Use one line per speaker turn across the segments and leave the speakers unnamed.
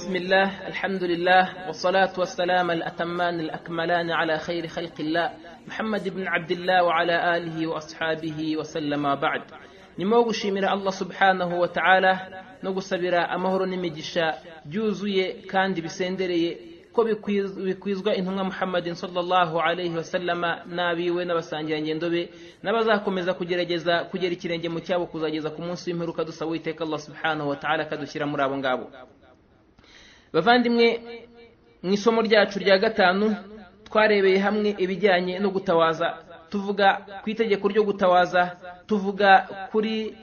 الله الحمد لله والصلاة والسلام الأتمان الأكملان على خير خلق الله محمد بن عبد الله وعلى آله وأصحابه وسلم بعد nyuma yo gushimira allah subhanahu wa ta'ala no gusabira amahoro n'imigisha byuzuye kandi bisendereye ko bikwizwa intumwa muhammadin sallallahu alaihi wasallama n'abiwe n'abasangirangendo be n'abazakomeza kugerageza kugera ikirenge mu cyabo kuzageza ku munsi w'imperuka dusaba uwiteka allah subhanahu wa ta'ala akadushyira muri abo ngabo bavandimwe mu isomo ryacu rya gatanu twarebeye hamwe ibijyanye no gutawaza tuvuga ku itegeko ryo gutawaza tuvuga kuri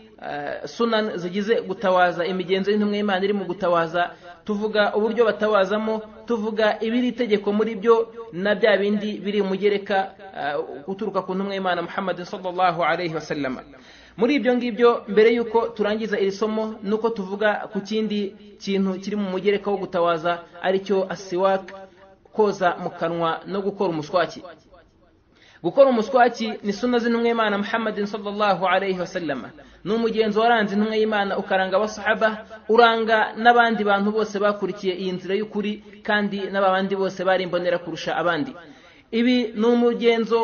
sunani zigize gutawaza imigenzo y'intumwa y'imana iri mu gutawaza tuvuga uburyo batawazamo tuvuga ibiri itegeko muri byo na bya bindi biri mugereka guturuka ku ntumwa y'imana muhammad sallallahu alaihi wasallama muri ibyo ngibyo mbere y'uko turangiza iri somo nuko tuvuga ku kindi kintu kiri mu mugereka wo gutawaza aricyo asiwaka koza mu kanwa no gukora umuswaki gukora umuswaki ni suna z'intumwa y'imana muhammadin sallallahu alaihi wasallama ni umugenzo waranze intumwa y'imana ukaranga abasahaba uranga n'abandi bantu bose bakurikiye iyi nzira y'ukuri kandi n'abandi bose bari imbonera kurusha abandi ibi ni umugenzo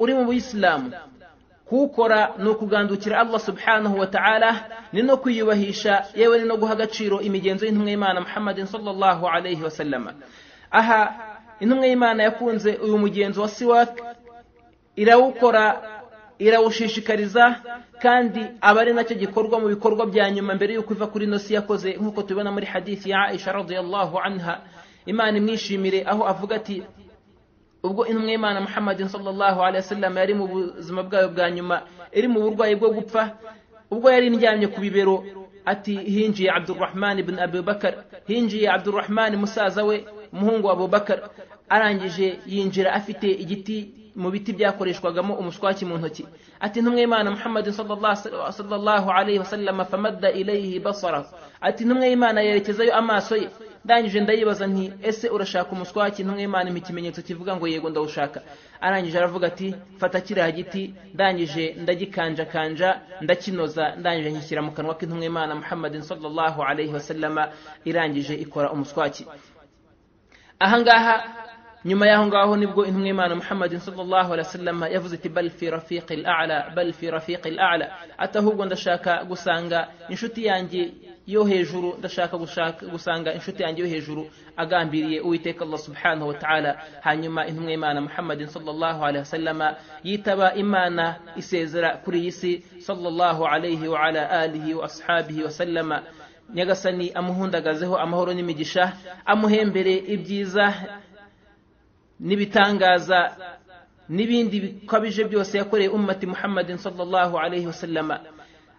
uri mu buyisilamu kuwukora ni ukugandukira allah subhanahu wa ta'ala ni no kwiyubahisha yewe ni no guha agaciro imigenzo y'intumwa y'imana muhammadin sallallahu alaihi wasallama aha intumwa y'imana yakunze uyu mugenzo wa siwaki irawukora irawushishikariza kandi aba ari nacyo gikorwa mu bikorwa bya nyuma mbere y'uko iva kuri nosi yakoze nk'uko tubibona muri hadithi ya aisha radiyallahu anha imana imwishimire aho avuga ati ubwo intumwa y'imana muhammadin sallallahu alaihi wasallam yari mu buzima bwayo bwa nyuma iri mu burwayi bwo gupfa ubwo yari ndyamye ku bibero ati hinjiye abdurrahman ibn abubakar hinjiye abdurrahman musaza we umuhungu wa abubakar arangije yinjira afite igiti mu biti byakoreshwagamo umuswaki mu ntoki ati ntumwe y'imana muhammadin sallallahu alaihi wasallam famadda ilayhi basara ati ntumwe y'imana yerekezayo amaso ye ndangije ndayibaza nti ese urashaka umuswaki ntumwe y'imana impa ikimenyetso kivuga ngo yego ndawushaka arangije aravuga ati fata kiriya giti ndangije ndagikanjakanja ndakinoza ndangije nkishyira mu kanwa k'intumwe y'imana muhammadin sallallahu alaihi wasallam irangije ikora umuswaki ahangaha nyuma y'aho ngaho nibwo intumwa y'imana muhammadin sallallahu alaihi wasallam yavuze iti bal fi rafiqi al'ala bal fi rafiqi al'ala ati ahubwo ndashaka gusanga inshuti yanjye yo hejuru ndashaka gusanga inshuti yanjye yo hejuru agambiriye uwiteka allah subhanahu wa ta'ala hanyuma intumwa y'imana muhammadin sallallahu alaihi wasallam yitaba imana isezera kuri iyi si sallallahu alaihi wa ala alihi wa ashabihi wasallama nyagasani amuhundagazeho amahoro n'imigisha amuhembere ibyiza n'ibitangaza n'ibindi bikabije byose yakoreye ummati muhammadin sallallahu alaihi wasallama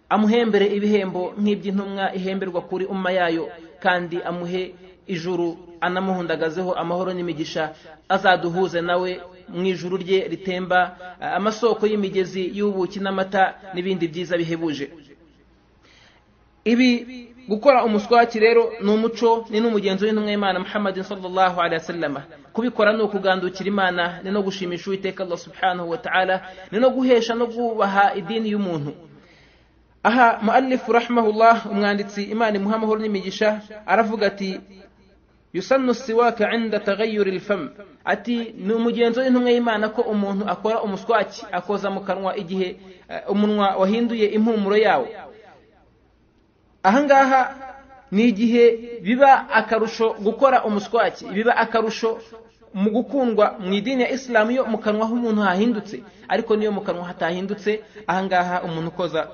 amuhembere ibihembo nk'iby'intumwa ihemberwa kuri umma yayo kandi amuhe ijuru anamuhundagazeho amahoro n'imigisha azaduhuze nawe mu ijuru rye ritemba amasoko y'imigezi y'ubuki n'amata n'ibindi byiza bihebuje ibi gukora umuswaki rero ni umuco ni n'umugenzo w'intumwa y'imana muhammadin sallallahu alaihi wasallama kubikora ni ukugandukira imana ni no gushimisha uwiteka allah subhanahu wa ta'ala ni no guhesha no gubaha idini y'umuntu aha muallifu rahimahullah umwanditsi imana imuha amahoro n'imigisha aravuga ati yusannu siwaka inda tagayuri lfam ati ni umugenzo w'intumwa y'imana ko umuntu akora umuswaki akoza mu kanwa igihe umunwa wahinduye impumuro yawo ahangaha ni igihe biba akarusho gukora umuswaki biba akarusho mu gukundwa mu idini ya isilamu yo mu kanwa h'umuntu hahindutse ariko niyo mu kanwa hatahindutse ahangaha umuntu ukoza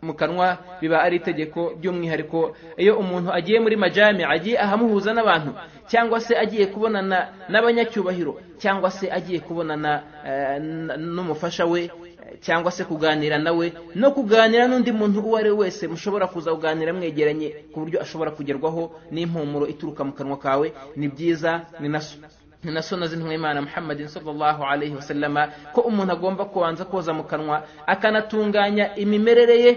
mu kanwa biba ari itegeko by'umwihariko iyo umuntu agiye muri majami agiye ahamuhuza n'abantu cyangwa se agiye kubonana n'abanyacyubahiro cyangwa se agiye kubonana n'umufasha we cyangwa se kuganira nawe no kuganira n'undi muntu uwo ari we wese mushobora kuza kuganira mwegeranye ku buryo ashobora kugerwaho n'impumuro ituruka mu kanwa kawe ni byiza ni na sona z'intumwa y'imana muhammadin sallallahu alaihi wasallama ko umuntu agomba kubanza koza mu kanwa akanatunganya imimerere ye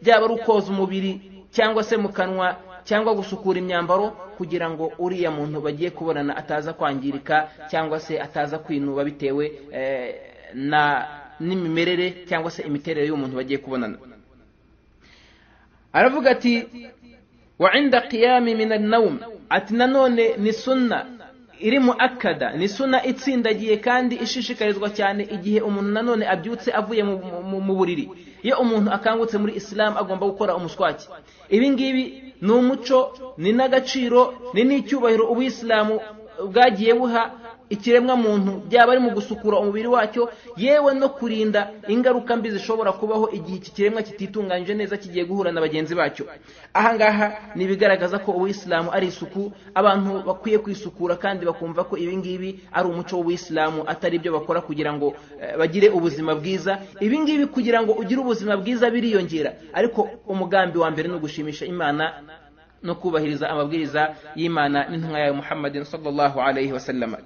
byaba ari ukoza umubiri cyangwa se mu kanwa cyangwa gusukura imyambaro kugira ngo uriya muntu bagiye kubonana ataza kwangirika cyangwa se ataza kwinuba bitewe na n'imimerere cyangwa se imiterere y'umuntu bagiye kubonana aravuga ati wa inda qiyami min annawm ati nanone ni sunna iri mu akada ni suna itsindagiye kandi ishishikarizwa cyane igihe umuntu nanone abyutse avuye mu- mu- mu buriri iyo umuntu akangutse muri isilamu agomba gukora umuswaki ibi ngibi ni umuco ni n'agaciro ni n'icyubahiro ubuyisilamu bwagiye buha ikiremwamuntu byaba ari mu gusukura umubiri wacyo yewe no kurinda ingaruka mbi zishobora kubaho igihe iki kiremwa kititunganyije neza kigiye guhura na bagenzi bacyo aha ngaha ni ibigaragaza ko ubuyisilamu ari isuku abantu bakwiye kwisukura kandi bakumva ko ibi ngibi ari umuco w'ubuyisilamu atari ibyo bakora kugira ngo eh, bagire ubuzima bwiza ibi ngibi kugira ngo ugire ubuzima bwiza biriyongera ariko umugambi wa mbere ni ugushimisha imana no kubahiriza amabwiriza y'imana n'intumwa yawe muhammadin sallallahu alayhi wasallama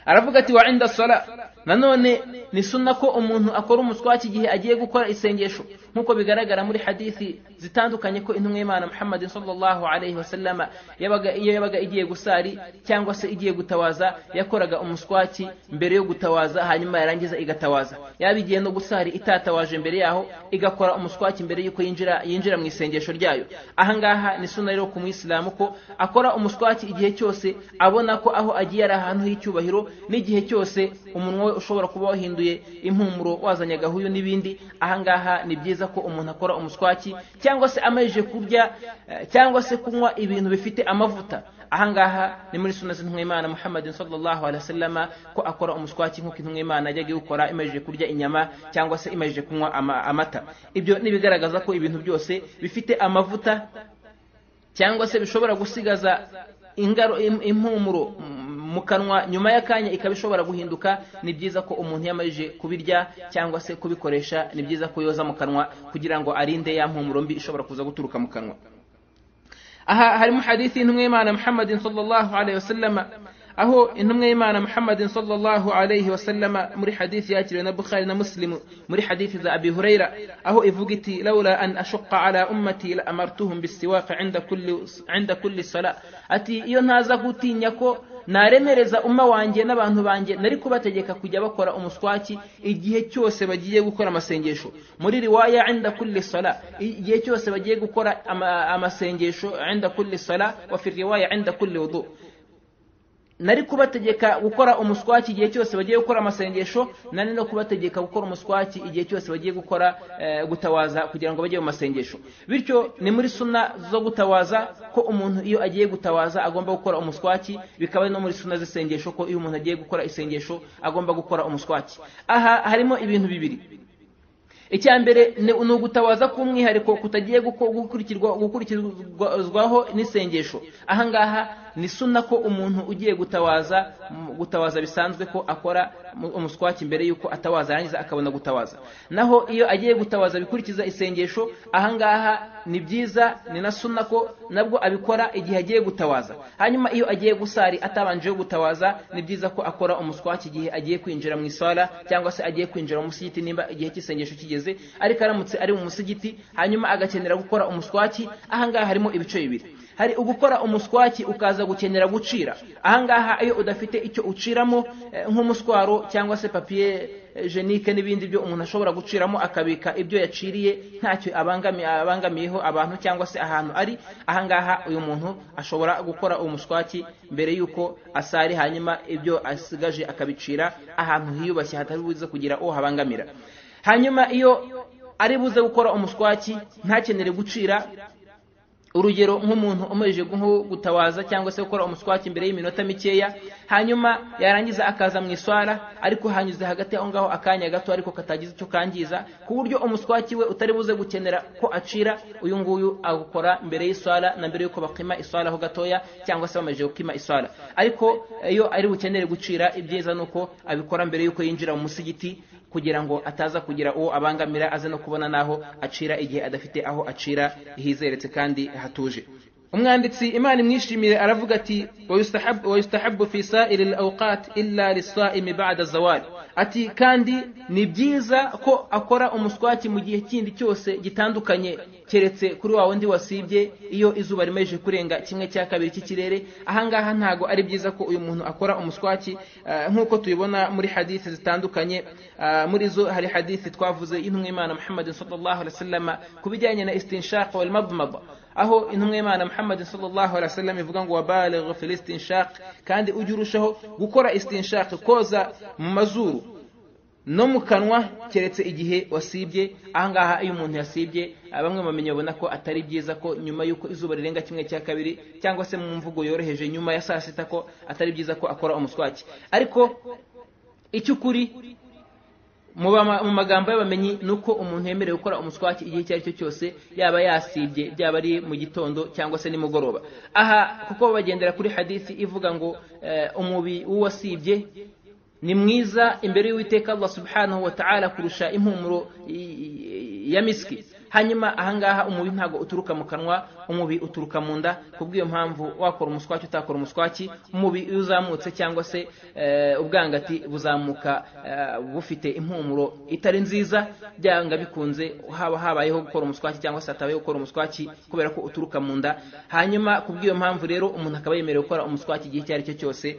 aravuga ati wa inda sala nanone ni sunna ko umuntu akora umuswaki igihe agiye gukora isengesho nk'uko bigaragara muri hadithi zitandukanye ko intumwa y'imana muhammadin sallallahu alayhi wasallama yabaga iyo yabaga igiye gusari cyangwa se igiye gutawaza yakoraga umuswaki mbere yo gutawaza hanyuma yarangiza igatawaza yaba igiye no gusari itatawaje mbere yaho igakora umuswaki mbere y'uko yinjira yinjira mu isengesho ryayo ahangaha ni sunna rero ku muyisilamu ko akora umuswaki igihe cyose abona ko aho agiye ari ahantu h'icyubahiro n'igihe cyose umunwa we ushobora kuba wahinduye impumuro wazanye agahuyu n'ibindi ahangaha ni byiza ko umuntu akora umuswaki cyangwa se amajije kurya eh, cyangwa se kunywa ibintu bifite amavuta ahangaha ni muri suna z'intumwa y'imana muhammadin sallallahu alaihi wasallama ko akora umuswaki nk'uko intumwa y'imana yajyaga iwukora imajije kurya inyama cyangwa se imajije kunywa ama- amata ibyo ni ibigaragaza ko ibintu byose bifite amavuta cyangwa se bishobora gusigaza ingaro im- impumuro m- mu kanwa nyuma y'akanya ikaba ishobora guhinduka ni byiza ko umuntu yamajije kubirya cyangwa se kubikoresha ni byiza ko yoza mu kanwa kugira ngo arinde ya mpumuro mbi ishobora kuza guturuka mu kanwa aha harimo hadithi y'intumwa y'imana muhammadin sallallahu alayhi wasallama aho intumwa y'imana muhammadin sallallahu alayhi wasallama muri hadithi yakiriwe na bukhari na muslimu muri hadithi za abi hurayra aho ivuga iti laula an ashuqa ala ummati la amartuhum bisiwaka inda kulli inda kulli sala ati iyo ntaza gutinya ko naremereza umma wanjye n'abantu banjye nari kubategeka kujya bakora umuswaki igihe cyose bagiye gukora amasengesho muri riwaya inda kulli sala igihe cyose bagiye gukora ama- amasengesho inda kulli sala wa fi riwaya inda kulli wudu nari kubategeka gukora umuswaki igihe cyose bagiye gukora amasengesho nari no kubategeka gukora umuswaki igihe cyose bagiye gukora eh, gutawaza kugira ngo bajye mu masengesho bityo ni muri suna zo gutawaza ko umuntu iyo agiye gutawaza agomba gukora umuswaki bikaba ari no muri suna z'isengesho ko iyo umuntu agiye gukora isengesho agomba gukora umuswaki aha harimo ibintu bibiri icya mbere ni ni ugutabaza k'umwihariko kutagiye guko- gukurikirwa- gukurikizwaho n'isengesho aha ngaha ni suna ko umuntu ugiye gutawaza mu- gutawaza bisanzwe ko akora mu- umuswaki mbere y'uko atawaza yarangiza akabona gutawaza naho iyo agiye gutawaza bikurikiza isengesho aha ngaha ni byiza ni na suna ko nabwo abikora igihe agiye gutawaza hanyuma iyo agiye gusari atabanje gutawaza ni byiza ko akora umuswaki igihe agiye kwinjira mu isara cyangwa se agiye kwinjira mu musigiti nimba igihe cy'isengesho kigeze ariko aramutse ari mu musigiti hanyuma agakenera gukora umuswaki aha ngaha harimo ibice bibiri hari ugukora umuswaki ukaza gukenera gucira aha ngaha iyo udafite icyo uciramo eh, nk'umuswaro cyangwa se papiye eh, jenike n'ibindi byo umuntu ashobora guciramo akabika ibyo yaciriye ntacyo abangami- abangamiyeho abantu cyangwa se ahantu ari aha ngaha uyu muntu ashobora gukora umuswaki mbere y'uko asari hanyuma ibyo asigaje akabicira ahantu hiyubashye hatabibuze kugira uwo habangamira hanyuma iyo ari buze gukora umuswaki ntakenere gucira urugero nk'umuntu umajije nko gutawaza cyangwa se gukora umuswaki imbere y'iminota mikeya hanyuma yarangiza akaza mu iswara ariko hanyuze hagati aho ngaho akanya gato ariko katagize icyo kangiza ku buryo umuswaki we utari buze gukenera ko acira uyu nguyu awukora mbere y'iswara na mbere y'uko bakima iswara ho gatoya cyangwa se bamajije gukima iswara ariko iyo ari bukenere gucira ibyiza ni uko abikora mbere y'uko yinjira mu musigiti kugira ngo ataza kugira uwo abangamira aze no kubona n'aho acira igihe adafite aho acira hizeretse kandi hatuje umwanditsi imana imwishimire aravuga ati "Wa yustahabu fi sa'iri al-awqat illa lis-sa'imi ba'da zawal ati kandi ni byiza ko akora umuswaki mu gihe kindi cyose gitandukanye keretse kuri wa wundi wasibye iyo izuba rimejeje kurenga kimwe cya kabiri cy'ikirere ahangaha ntago ari byiza ko uyu muntu akora umuswaki eh, nk'uko tubibona muri hadithi zitandukanye eh, muri zo hari hadithi twavuze y'intumwa y'imana muhammadin sallallahu alaihi wasallam ku bijyanye na istinshaq wal madmada aho intumwa y'imana muhammad sallallahu alaihi wasallam ivuga ngo wabaligh fil istinshaq kandi ujye urushaho gukora istinshaq koza mu mazuru no mu kanwa keretse igihe wasibye ahangaha iyo umuntu yasibye bamwe bamenya babona ko atari byiza ko nyuma y'uko izuba rirenga kimwe cya kabiri cyangwa se mu mvugo yoroheje nyuma ya saa sita ko atari byiza ko akora umuswaki ariko icy'ukuri mu magambo y'abamenyi ni uko umuntu yemerewe gukora umuswaki igihe icyo ari cyo cyose yaba yasibye byaba ari mu gitondo cyangwa se nimugoroba aha kuko bagendera kuri hadisi ivuga ngo umubi w'uwasibye ni mwiza imbere y'uwiteka Allah subhanahu wa ta'ala kurusha impumuro ya miski hanyuma ahangaha umubi ntago uturuka mu kanwa umubi uturuka mu nda kubw'iyo mpamvu wakora umuswaki utakora umuswaki umubi iyo uzamutse cyangwa se ubwangati buzamuka bufite impumuro itari nziza byanga bikunze haba habayeho gukora umuswaki cyangwa se hatabayeho gukora umuswaki kubera ko uturuka mu nda hanyuma kubw'iyo mpamvu rero umuntu akaba yemerewe gukora umuswaki igihe icyo ari cyo cyose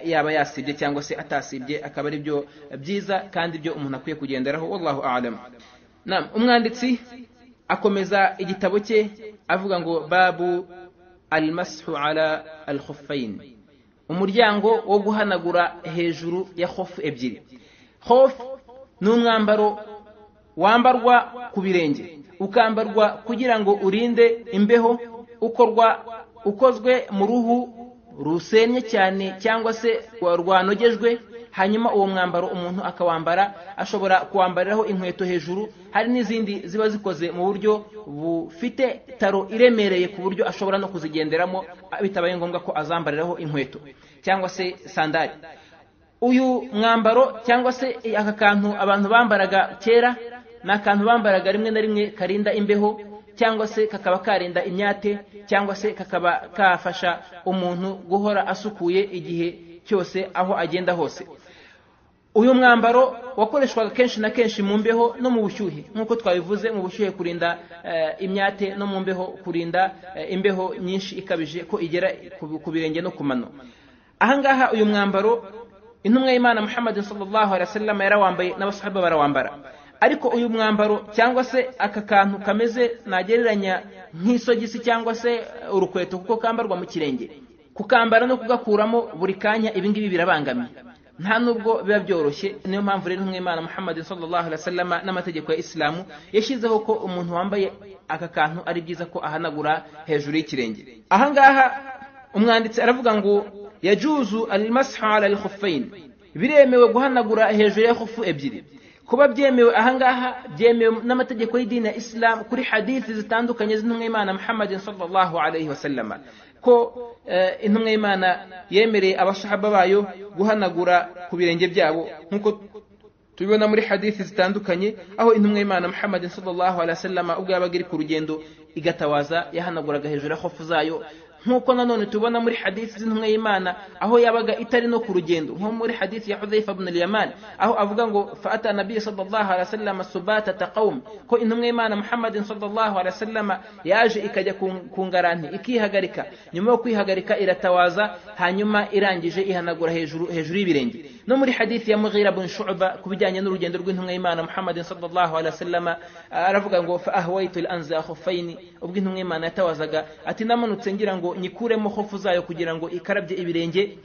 yaba yasibye cyangwa se atasibye bye akaba ari byo byiza kandi byo umuntu akwiye kugenderaho wallahu a'lam nam umwanditsi akomeza igitabo cye avuga ngo babu almashu ala alkhuffain umuryango wo guhanagura hejuru ya khofu ebyiri khofu ni umwambaro wambarwa ku birenge ukambarwa kugira ngo urinde imbeho ukorwa ukozwe mu ruhu rusennye cyane cyangwa se rwanogejwe hanyuma uwo mwambaro umuntu akawambara ashobora kuwambariraho inkweto hejuru hari n'izindi ziba zikoze mu buryo bufite taro iremereye ku buryo ashobora no kuzigenderamo bitabaye ngombwa ko azambariraho inkweto cyangwa se sandari uyu mwambaro cyangwa se aka kantu abantu bambaraga kera ni akantu bambaraga rimwe na rimwe karinda imbeho cyangwa se kakaba karinda imyate cyangwa se kakaba kafasha umuntu guhora asukuye igihe cyose aho agenda hose uyu mwambaro wakoreshwaga kenshi na kenshi mu mbeho no mu bushyuhe nk'uko twabivuze mu bushyuhe kurinda imyate no mu mbeho kurinda imbeho nyinshi ikabije ko igera ku birenge no ku mano ahangaha uyu mwambaro intumwa y'imana muhammad sallallahu alaihi wasallam yarawambaye n'abasahaba barawambara ariko uyu mwambaro cyangwa se aka kantu kameze nagereranya nk'isogisi cyangwa se urukweto kuko kambarwa mu kirenge kukambara no kugakuramo buri kanya ibi ngibi birabangamiye nta nubwo biba byoroshye niyo mpamvu rero umwimana muhammad sallallahu alaihi wasallam n'amategeko ya isilamu yashyizeho ko umuntu wambaye aka kantu ari byiza ko ahanagura hejuru y'ikirenge ahangaha umwanditsi aravuga ngo yajuzu almasha ala alkhuffain biremewe guhanagura hejuru ya khufu ebyiri kuba byemewe ahangaha byemewe n'amategeko y'idini ya isilamu kuri hadithi zitandukanye z'intumwa y'imana muhammad sallallahu alaihi wasallam ko intumwa y'imana yemereye abashahaba bayo guhanagura ku birenge byabo nk'uko tubibona muri hadithi zitandukanye aho intumwa y'imana muhammad sallallahu alaihi wasallam ubwo yabaga iri ku rugendo igatawaza yahanaguraga hejuru ya hofu zayo nk'uko nanone tubona muri hadisi z'intumwa y'imana aho yabaga itari no ku rugendo nko muri hadisi ya hudhaifa ibn al-yaman aho avuga ngo fa'ata nabiy sallallahu alaihi wasallam subata taqawm ko intumwa y'imana muhammad sallallahu alaihi wasallam yaje ikajya ku ngaranti ikihagarika nyuma yo kwihagarika iratawaza hanyuma irangije ihanagura hejuru hejuru y'ibirenge no muri hadisi ya mughira ibn shu'ba kubijyanye n'urugendo rw'intumwa y'imana muhammad sallallahu alaihi wasallam aravuga ngo fa ahwaitu al-anza khuffaini ubwo intumwa y'imana yatawazaga ati namanutse ngira ngo nyikuremo hofu zayo kugira ngo ikarabye ibirenge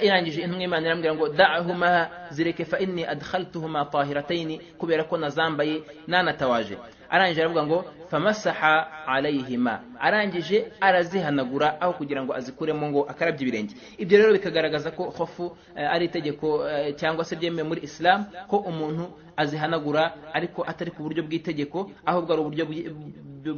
irangije intumwa imana irambwira ngo da'ahuma zireke fa inni adkhaltuhuma tahiratayn kubera ko nazambaye nanatawaje arangije aravuga ngo famasaha alayhima arangije arazihanagura aho kugira ngo azikuremo ngo akarabye ibirenge ibyo rero bikagaragaza ko hofu ari itegeko cyangwa se byemewe muri islam ko umuntu azihanagura ariko atari ku buryo bw'itegeko ahubwo ari uburyo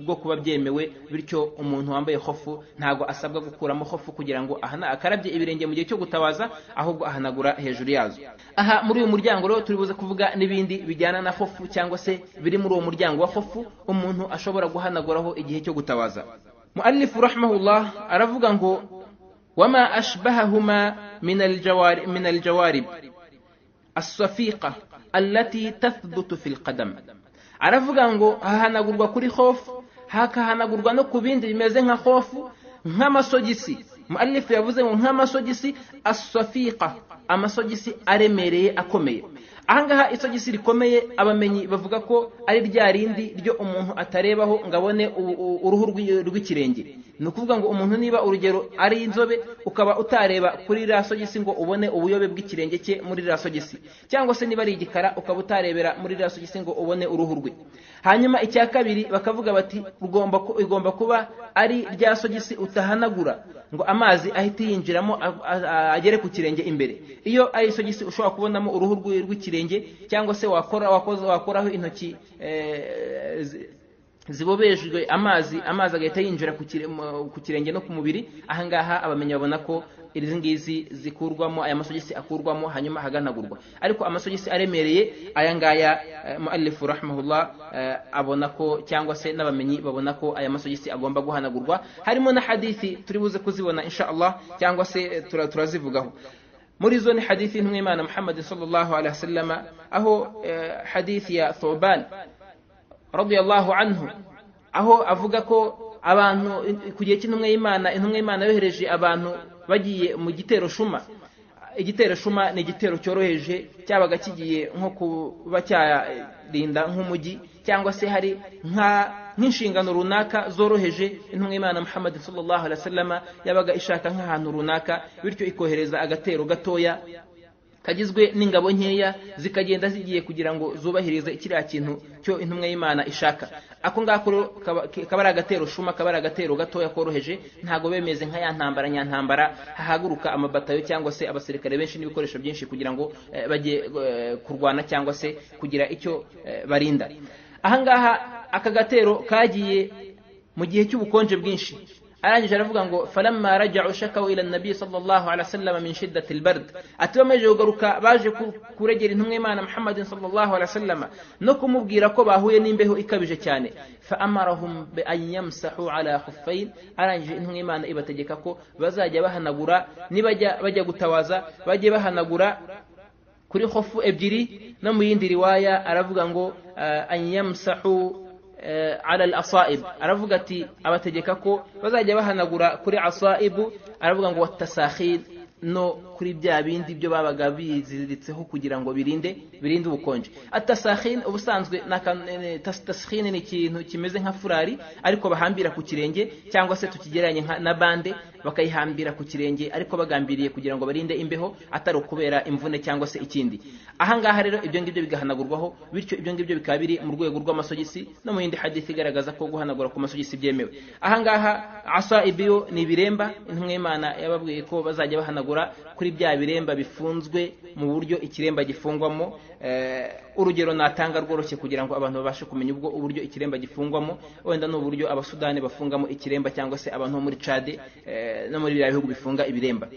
bwo kuba byemewe bityo umuntu wambaye hofu ntabwo asabwa gukuramo hofu kugira ngo akarabye ibirenge mu gihe cyo gutabaza ahubwo ahanagura hejuru yazo aha muri uyu muryango rero turi buze kuvuga n'ibindi bijyana na hofu cyangwa se biri muri uwo muryango wa hofu umuntu ashobora guhanaguraho igihe cyo gutabaza mu'allifu rahmahullah aravuga ngo wama ashbahahuma min aljawarib asafiqa allati tathbutu fil qadam aravuga ngo hahanagurwa kuri hofu hakahanagurwa no ku bindi bimeze nka hofu nk'amasogisi mualifu yavuze ngo nk'amasogisi asafiqa amasogisi aremereye akomeye ahangaha isogisi rikomeye abamenyi bavuga ko ari rya rindi ryo umuntu atarebaho ngo abone u- u- uruhu rw'i- rw'ikirenge ni ukuvuga ngo umuntu niba urugero ari inzobe ukaba utareba kuri ririya sogisi ngo ubone ubuyobe bw'ikirenge cye muri ririya sogisi cyangwa se niba ari igikara ukaba utarebera muri ririya sogisi ngo ubone uruhu rwe hanyuma icya kabiri bakavuga bati "Rugomba ku- igomba kuba ari rya sogisi utahanagura ngo amazi ahite yinjiramo a- a- a- agere ku kirenge imbere iyo ari isogisi ushobora kubonamo uruhu rw'i- rw'ikirenge cyangwa se wakora wakoza- wakoraho intoki eh, zi- zibobejwe amazi amazi agahita yinjira ku kire- mu- ku kirenge no ku mubiri ahangaha abamenyi babona ko izi ngizi zikurwamo aya masogisi akurwamo hanyuma ahaganagurwa ariko amasogisi aremereye aya ngaya eh, muallifu rahimahullah eh, abona ko cyangwa se n'abamenyi babona ko aya masogisi agomba guhanagurwa harimo na hadithi turi buze kuzibona insha Allah cyangwa se eh, tura- turazivugaho muri zo ni hadithi y'intumwimana muhammad sallallahu alaihi wasallama aho eh, hadithi ya thuban radiyallahu anhu aho avuga ko abantu ku gihe cy'intumwa y'imana intumwa y'imana yohereje abantu bagiye mu gitero shuma igitero shuma ni igitero cyoroheje cyabaga kigiye nko kuba cyarinda nk'umujyi cyangwa se hari nka nk'inshingano runaka zoroheje intumwa y'imana muhammad sallallahu alaihi wasallama yabaga ishaka nk'ahantu runaka bityo ikohereza agatero gatoya kagizwe n'ingabo nkeya zikagenda zigiye kugira ngo zubahirize kiriya kintu cyo intumwa y'imana ishaka ako ngako rero kaba kaba ari agatero shuma kaba ari agatero gatoya koroheje ntabwo bemeze nka ya ntambara nyantambara hahaguruka amabatayo cyangwa se abasirikare benshi n'ibikoresho byinshi kugira ngo eh, bajye eh, kurwana cyangwa se kugira icyo eh, barinda ahangaha aka gatero kagiye mu gihe cy'ubukonje bwinshi arangije aravuga ngo falamma raja'u shakaw ila nabi sallallahu alaihi wasallam min shiddati albard ati bamaze kugaruka baje ku- kuregera intumwa y'Imana Muhammad sallallahu alaihi wasallam no kumubwira ko bahuye n'imbeho ikabije cyane fa amarahum bi an yamsahu ala khuffain arangije intumwa y'Imana ibategeka ko bazajya bahanagura nibajya bajya gutawaza bajye bahanagura kuri hofu ebyiri no mu yindi riwaya aravuga ngo anyamsahu ala al asaib aravuga ati abategeka ko bazajya bahanagura kuri asaibu aravuga ngo watasakhid no kuri bya bindi byo babaga biziritseho kugira ngo birinde birinde ubukonje atasakhid ubusanzwe tasakhid ni ikintu kimeze nka furari ariko bahambira ku kirenge cyangwa se tukigereranye nka- na bande bakayihambira ku kirenge ariko bagambiriye kugira ngo barinde imbeho atari ukubera imvune cyangwa se ikindi ahangaha rero ibyo ngibyo bigahanagurwaho bityo ibyo ngibyo bikaba biri mu rwego rw'amasogisi no mu yindi hadithi igaragaza ko guhanagura ku masogisi byemewe ahangaha asa ibiyo ni ibiremba intumwa y'imana yababwiye ko bazajya bahanagura kuri bya biremba bifunzwe mu buryo ikiremba gifungwamo eh, urugero natanga rworoshye kugira ngo abantu babashe kumenya ubwo uburyo ikiremba gifungwamo wenda ni uburyo abasudani bafungamo ikiremba cyangwa se abantu bo muri cade eh, no muri biriya bihugu bifunga ibiremba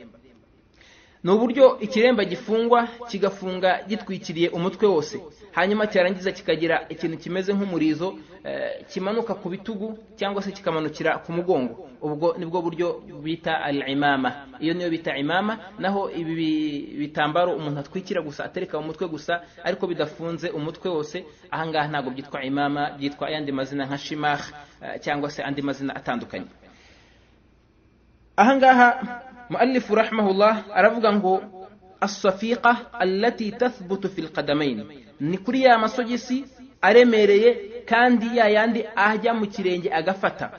ni uburyo ikiremba gifungwa kigafunga gitwikiriye umutwe wose hanyuma cyarangiza kikagira ikintu kimeze nk'umurizo eh, kimanuka ku bitugu cyangwa se kikamanukira ku mugongo ubwo nibwo buryo bita al imama iyo niyo bita imama naho ibi bi- bitambaro umuntu atwikira gusa atereka mu mutwe gusa ariko bidafunze umutwe wose ahangaha ntabwo byitwa imama byitwa ayandi mazina nka shimah eh, cyangwa se andi mazina atandukanye ahangaha muallifu rahimahullah aravuga ngo asafiqa allati tathbutu fil qadamain ni kuri ya masogisi aremereye kandi ya yandi ajya mu kirenge agafata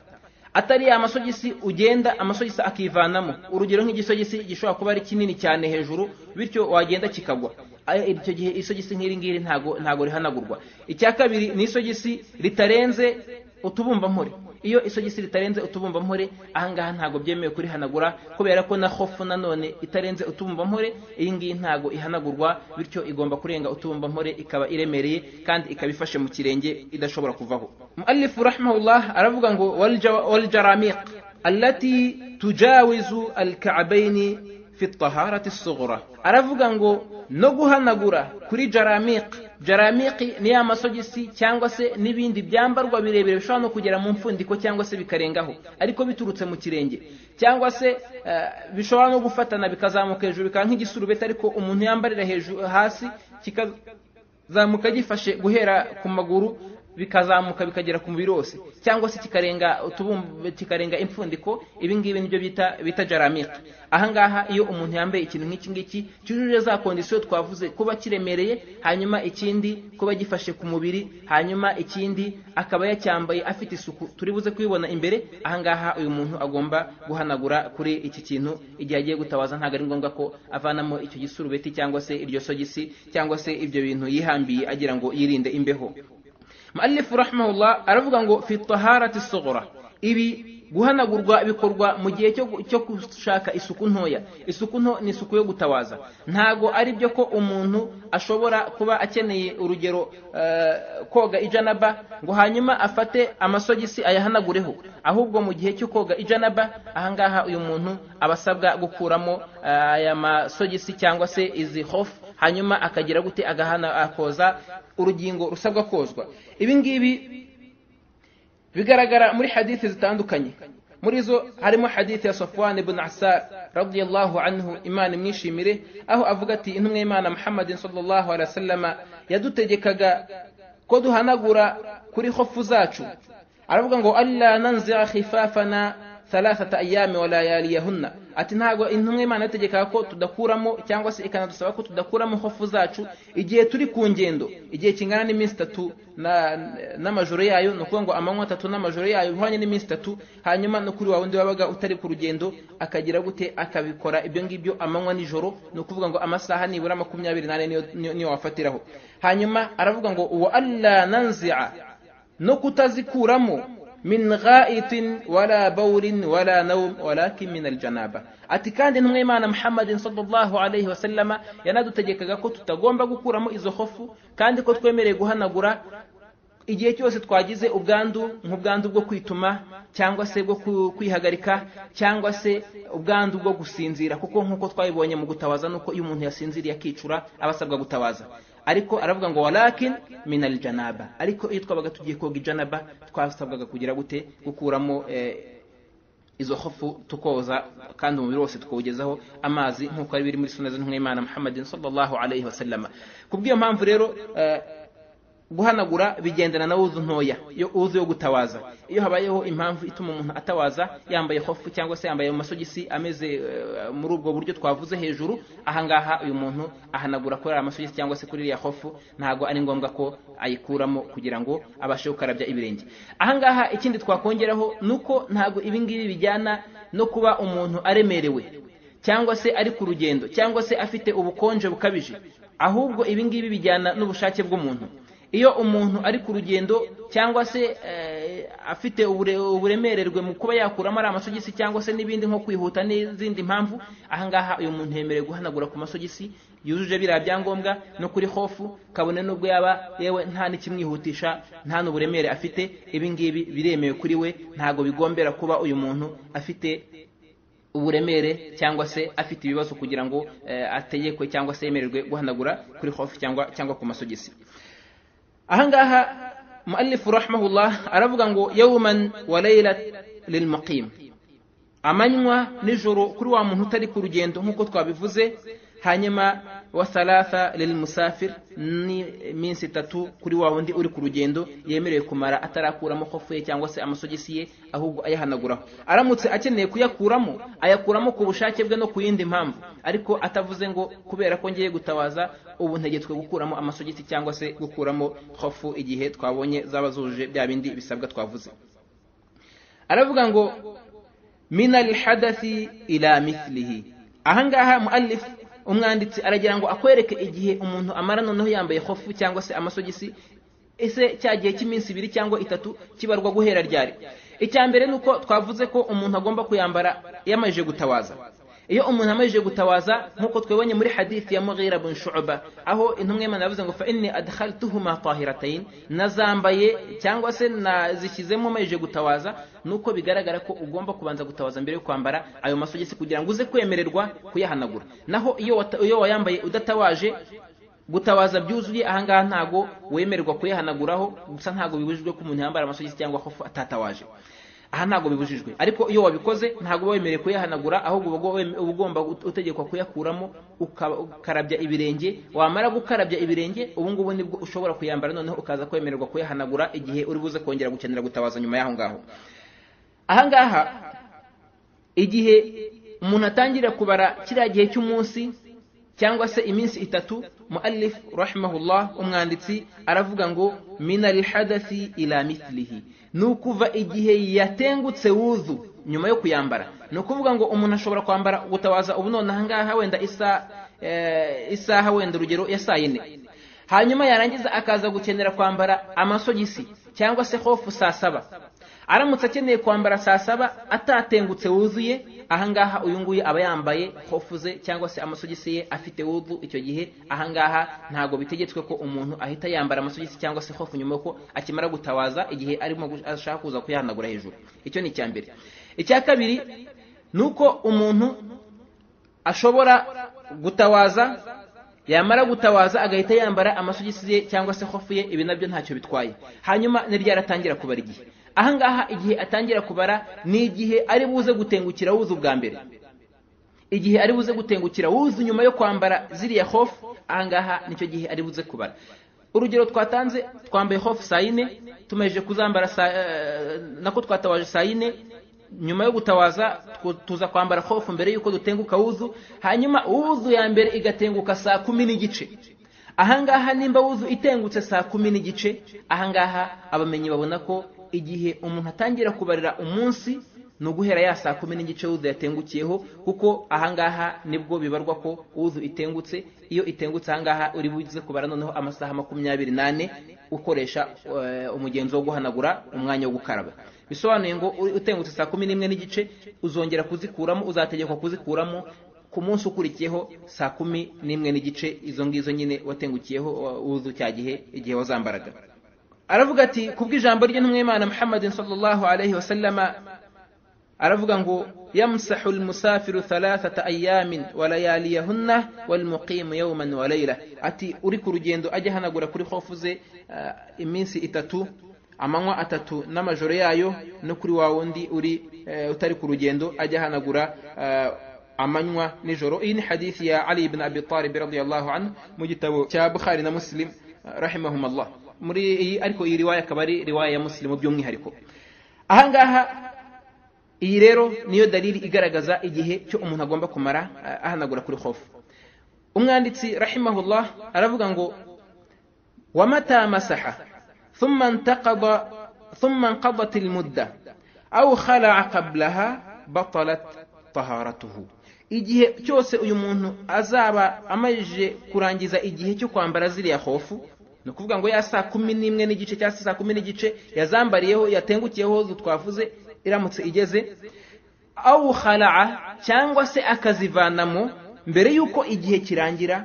atari ya masogisi ugenda amasogisi akivanamo urugero nk'igisogisi gishobora kuba ari kinini cyane hejuru bityo wagenda kikagwa Ayo- icyo gihe isogisi nk'iri ngiri ntago ntago rihanagurwa icya kabiri ni isogisi ritarenze utubumbampore iyo isogisi ritarenze utubumbampore ahangaha ntabwo byemewe kurihanagura kubera ko na hofu nanone itarenze utubumbampore iyi ngiyi ntabwo ihanagurwa bityo igomba kurenga utubumbampore ikaba iremereye kandi ikaba ifashe mu kirenge idashobora kuvaho muallifu rahimahullah aravuga ngo "Walja- waljaramiq allati tujawizu alka'baini fi taharati sughra aravuga ngo no guhanagura kuri jaramiq jaramiki ni ya masogisi cyangwa se n'ibindi byambarwa birebire bishobora no kugera mu mfundiko cyangwa se bikarengaho ariko biturutse mu kirenge cyangwa se eh, bishobora no gufatana bikazamuka hejuru bikaba nk'igisurubeti ariko umuntu yambarira hejuru hasi kikazamuka gifashe guhera ku maguru bikazamuka bikagera ku mubiri wose cyangwa se kikarenga utubumbe kikarenga impfundiko ibi ngibi nibyo bita bita jaramika ahangaha iyo umuntu yambaye ikintu nk'iki ngiki cyujuje za kondisiyo twavuze kuba kiremereye hanyuma ikindi kuba gifashe ku mubiri hanyuma ikindi akaba yacyambaye afite isuku turi buze kubibona imbere ahangaha uyu muntu agomba guhanagura kuri iki kintu igihe agiye gutabaza ntabwo ari ngombwa ko avanamo icyo gisurubeti cyangwa se iryo sogisi cyangwa se ibyo bintu yihambiye agira ngo yirinde imbeho muallifu rahimahullah aravuga ngo fi taharati sughra ibi guhanagurwa bikorwa mu gihe cyo gushaka isuku ntoya isuku nto ni isuku yo gutabaza ntago ari byo ko umuntu ashobora kuba akeneye urugero koga ijanaba ngo hanyuma afate amasogisi ayahanagureho ahubwo mu gihe cyo koga ijanaba ahangaha uyu muntu aba asabwa gukuramo aya masogisi cyangwa se izi hofu hanyuma akagira gute agahana akoza urugingo rusabwa kozwa ibi ngibi bigaragara muri hadithi zitandukanye muri zo harimo hadithi ya safwan ibn asa radiyallahu anhu imana imwishimire aho avuga ati intumwa y'imana muhammadin sallallahu alaihi wasallam yadutegekaga ko duhanagura kuri hofu zacu aravuga ngo alla nanzira khifafana thalathata ayami wa layaliyahunna ati ntabwo intumwa imana yategekaga ko tudakuramo cyangwa se ikanadusaba ko tudakuramo hofu zacu igihe turi ku ngendo igihe kingana n'iminsi itatu n'amajoro yayo ni ukuvuga ngo amanywa atatu n'amajoro yayo bihwanye n'iminsi itatu hanyuma no kuri wa wundi wabaga utari ku rugendo akagira gute akabikora ibyo ngibyo amanywa nijoro ni ukuvuga ngo amasaha nibura makumyabiri n'ane niyo wafatiraho hanyuma aravuga ngo wa alla nanzia no kutazikuramo min ghaitin wala bawlin wala nawm walakin min aljanaba ati kandi ntumwe imana muhammadin sallallahu alayhi wasallama yanadutegekaga ko tutagomba gukuramo izo hofu kandi ko twemereye guhanagura igihe cyose twagize ubwandu nk'ubwandu bwo kwituma cyangwa se bwo kwihagarika cyangwa se ubwandu bwo gusinzira kuko nk'uko twabibonye mu gutabaza nuko iyo umuntu yasinziriye akicura aba asabwa gutabaza ariko aravuga ngo walakin min aljanaba ariko iyo twabaga tugiye koga ijanaba twasabwaga kugira gute gukuramo izo hofu tukoza kandi umubiri wose tukawugezaho amazi nk'uko ari biri muri suna z'intumwimana muhammadin sallallahu alayhi wasallama kubw'iyo mpamvu rero guhanagura bigendana na wuzu ntoya yo wuzu yo gutawaza iyo habayeho impamvu ituma umuntu atawaza yambaye hofu cyangwa se yambaye amasogisi ameze muri ubwo buryo twavuze hejuru ahangaha uyu muntu ahanagura kuri amasogisi cyangwa se kuri iriya hofu ntabwo ari ngombwa ko ayikuramo kugira ngo abashe gukarabya ibirenge ahangaha ikindi twakongeraho ni uko ntabwo ibi ngibi bijyana no kuba umuntu aremerewe cyangwa se ari ku rugendo cyangwa se afite ubukonje bukabije ahubwo ibi ngibi bijyana n'ubushake bw'umuntu iyo umuntu ari ku rugendo cyangwa se afite uburemererwe mu kuba yakuramo ari amasogisi cyangwa se n'ibindi nko kwihuta n'izindi mpamvu ahangaha uyu muntu yemerewe guhanagura ku masogisi yujuje biriya byangombwa no kuri hofu kabone n'ubwo yaba yewe nta n'ikimwihutisha nta n'uburemere afite ibi ngibi biremewe kuri we ntabwo bigombera kuba uyu muntu afite uburemere cyangwa se afite ibibazo kugira ngo ategekwe cyangwa se yemererwe guhanagura kuri hofu cyangwa cyangwa ku masogisi ahangaha muallifu rahimahullah aravuga ngo yawman wa laylat lilmuqim amanywa nijoro kuri wa muntu utari ku rugendo nk'uko twabivuze hanyuma wa thalatha lilmusafir ni iminsi itatu kuri wa wundi uri ku rugendo yemerewe kumara atarakuramo hofu ye cyangwa se amasogisi ye ahubwo ayahanaguraho aramutse akeneye kuyakuramo ayakuramo ku bushake bwe no ku yindi mpamvu ariko atavuze ngo kubera ko ngiye gutabaza ubu ntegetswe gukuramo amasogisi cyangwa se gukuramo hofu igihe twabonye zaba zujuje bya bindi bisabwa twavuze aravuga ngo mina lihadathi ila mithlihi ahangaha muallifu umwanditsi aragira ngo akwereke igihe umuntu amara noneho yambaye hofu cyangwa se amasogisi ese cya gihe cy'iminsi ibiri cyangwa itatu kibarwa guhera ryari icya mbere ni uko twavuze ko umuntu agomba kuyambara yamajije gutabaza iyo umuntu amajije gutawaza nk'uko twebonye muri hadithi ya mughira bin shu'ba aho intumwa y'imana yavuze ngo fa inni adkhaltuhuma tahiratayn nazambaye cyangwa se nazishyizemo amajije gutawaza nuko bigaragara ko ugomba kubanza gutawaza mbere yo kwambara ayo masogisi kugira ngo uze kwemererwa kuyahanagura naho iyo iyo wayambaye udatawaje gutawaza byuzuye ahangaha ntago wemererwa kuyahanaguraho gusa ntago bibujijwe ko umuntu yambara amasogisi cyangwa hofu atatawaje aha ntabwo bibujijwe ariko iyo wabikoze ntabwo uba wemerewe kuyahanagura ahubwo uba weme- uba ugomba utegekwa kuyakuramo ukaba- ukarabya ibirenge wamara gukarabya ibirenge ubu ngubu nibwo ushobora kuyambara noneho ukaza kwemererwa kuyahanagura igihe uri buze kongera gukenera gutabaza nyuma y'aho ngaho aha ngaha igihe umuntu atangira kubara kiriya gihe cy'umunsi cyangwa se iminsi itatu muallif rahimahullah umwanditsi aravuga ngo minal hadathi ila mithlihi ni ukuva igihe yatengutse wuzu nyuma yo kuyambara ni ukuvuga ngo umuntu ashobora kwambara gutabaza ubu none aha ngaha wenda isa eh, isaha wenda urugero ya saa yine hanyuma yarangiza akaza gukenera kwambara amasogisi cyangwa se hofu saa saba aramutse akeneye kwambara saa saba atatengutse wuzuye ahangaha uyu nguyu aba yambaye hofu ze cyangwa se amasogisi ye afite wudu icyo gihe ahangaha ntabwo bitegetswe ko umuntu ahita yambara amasogisi cyangwa se hofu nyuma ko akimara gutabaza igihe arimo gu- ashaka kuza kuyahanagura hejuru icyo ni icya mbere icya kabiri ni uko umuntu ashobora gutawaza yamara gutawaza agahita yambara amasogisi ye cyangwa se hofu ye ibi nabyo ntacyo bitwaye hanyuma ni ryari atangira kubara igihe aha ngaha igihe atangira kubara ni igihe ari buze gutengukira wuzu ubwa mbere igihe ari buze gutengukira wuzu nyuma yo kwambara ziriya hofu aha ngaha nicyo gihe ari buze kubara urugero twatanze twambaye hofu saa yine tumejeje kuzambara saa eh, nako twatawaje saa yine nyuma yo gutawaza twu- tuza kwambara hofu mbere y'uko dutenguka wuzu hanyuma wuzu ya mbere igatenguka saa kumi n'igice ahangaha nimba wuzu itengutse saa kumi n'igice ahangaha abamenyi babona ko igihe umuntu atangira kubarira umunsi ni uguhera ya saa kumi n'igice wuzu yatengukiyeho kuko ahangaha nibwo bibarwa ko wuzu itengutse iyo itengutse ahangaha uri buze kubara noneho amasaha makumyabiri n'ane ukoresha eh, umugenzo wo guhanagura umwanya wo gukaraba bisobanuye ngo uri- utengutse saa kumi n'imwe n'igice uzongera kuzikuramo uzategekwa kuzikuramo ku munsi ukurikiyeho saa kumi n'imwe n'igice izo ngizo nyine watengukiyeho wa- wuzu cya gihe igihe wazambaraga aravuga ati kubw'ijambo ry'intumwa y'imana muhammadin sallallahu alaihi wasallama aravuga ngo yamsahu almusafiru thalathata ayamin walayaliyahunna walmuqimu yawman wa layla ati uri ku rugendo ajya ahanagura kuri hofu ze ah, iminsi itatu amanywa atatu n'amajoro yayo no kuri wa wundi uri eh, utari ku rugendo ajya ahanagura ah, amanywa nijoro iyi ni hadithi ya ali ibn abi talib radiyallahu anhu mu gitabo cya bukhari na muslim ah, rahimahumallah muri iyi ariko iyi riwaya akaba ari riwaya ya muslimu by'umwihariko ahangaha iyi rero niyo dalili igaragaza igihe cyo umuntu agomba kumara ah, ahanagura kuri hofu umwanditsi rahimahullah aravuga ngo ومتى مسح ثم انتقض ثم انقضت المدة أو خلع قبلها بطلت طهارته igihe cyose uyu muntu azaba amajije kurangiza igihe cyo kwambara ziriya hofu ni ukuvuga ngo ya saa kumi n'imwe n'igice cyangwa se saa kumi n'igice yazambariyeho yatengukiyeho zo twavuze iramutse igeze awu khalaa cyangwa se akazivanamo mbere y'uko igihe kirangira